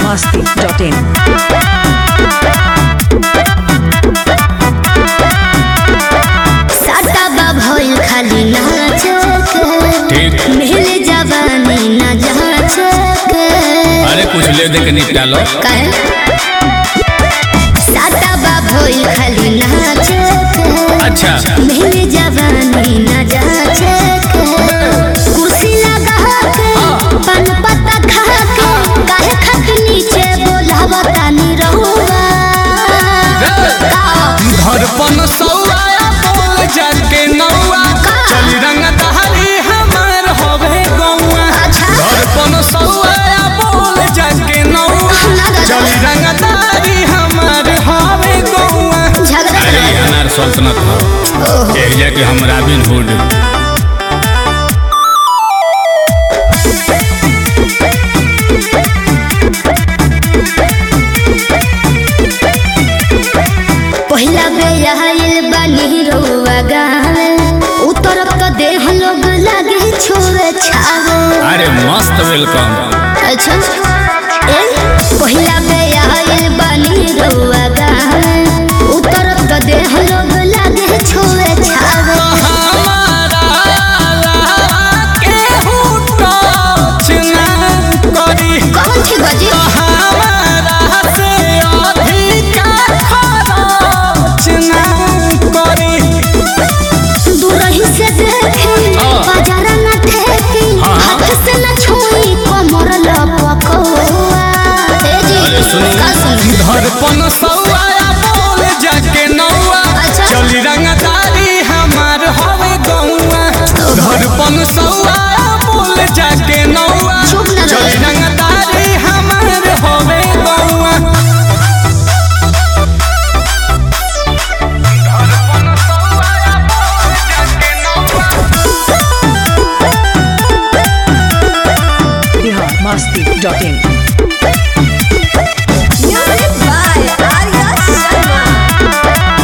masti.in. साटा बा भइल खाली नाचक ठीक मिल जवानी न जाचक अरे कुछ ले दे के निपटा लो काहे साटा बा भइल खाली नाचक अच्छा मिल जवानी न जाचक कुर्सी लगा के पान पत्ता खा के काहे खट नीचे बोलावा तानी रहुआ का धड़पन सौआ बोल जाके नौआ चल रंग दहरी हमार होवे गौआ अच्छा धड़पन सौआ बोल जाके नौआ चल रंग दहरी हमार होवे गौआ झगड़ा अरे ये अनार सल्तनत हो कह जा कि हम रॉबिन हुड पहिला बेयाइल बानी रउआ गावे उतरत क देह लोग लागे छोरे छावे अरे मस्त वेलकम अच्छा ए पहिला बेयाइल बानी रउआ गावे उतरत क देह लोग लागे छोरे छावे हमारा केहू टच ना करी कौन थी बजी हमारा से अधिका खरच ना करी दूरही से देखी हाँ। बाजार न ठेकी हाँ, हाँ। हाथ से न छुई कमर लपकवा ए जी अरे सुनी का सुनी धड़पन सौआ बोल जाके नौआ अच्छा। चली रंगदारी हमार हवे गौआ धड़पन सौआ बोल जाके नौआ चुप ना रहे। चली रंगदारी हमार हवे गौआ धड़पन सौआ बोल जाके नौआ Bihar masti.in. Music by Arya Sharma.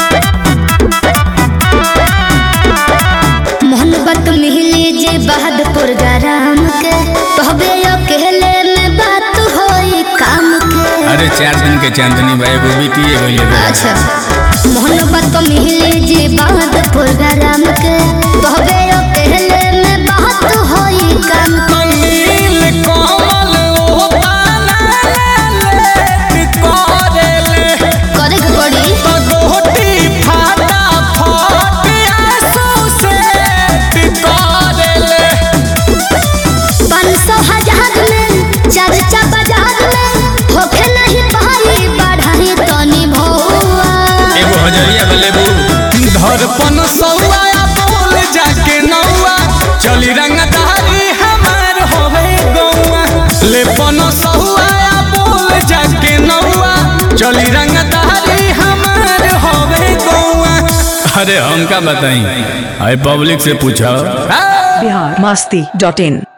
मोहब्बत मिली जे बहादुर गरम के तहबे अकेले में बात होई काम के अरे चार दिन के चांदनी भाई वो बीतिए गई अच्छा मोहब्बत मिली जे बहादुर गरम के तहबे अकेले में बात होई काम के नील कमल ओ पाला ले करेले करे के पड़ी गोटी फाटा फाट आंसू से करेले पाँच सौ हजार में चर्चा बाजार में होखे नहीं पाई बढ़ाई तनी भौआ एगो हजरिया बलेबू धड़पन सौआ बोल जाके नौआ चली रंगदारी हमार होवे गौआ लेपन सौआ बोल जाके नौआ चली रंगदारी हमार होवे गौआ अरे हम का बताई अरे पब्लिक से पूछो Bihar masti.in.